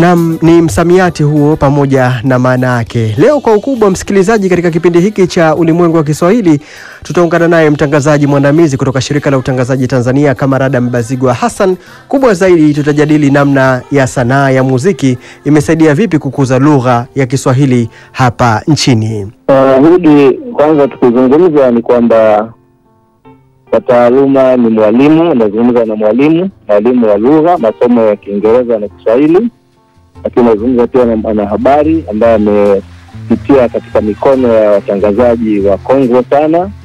Nam ni msamiati huo pamoja na maana yake. Leo kwa ukubwa, msikilizaji, katika kipindi hiki cha Ulimwengu wa Kiswahili tutaungana naye mtangazaji mwandamizi kutoka Shirika la Utangazaji Tanzania, Kamarada Mbazigwa Hassan. Kubwa zaidi, tutajadili namna ya sanaa ya muziki imesaidia vipi kukuza lugha ya Kiswahili hapa nchini. Uh, hili kwanza tukizungumza ni kwamba kwa taaluma ni mwalimu, nazungumza na mwalimu, mwalimu wa lugha, masomo ya Kiingereza na Kiswahili, lakini nazungumza pia na mwanahabari ambaye amepitia katika mikono ya watangazaji wa kongwe sana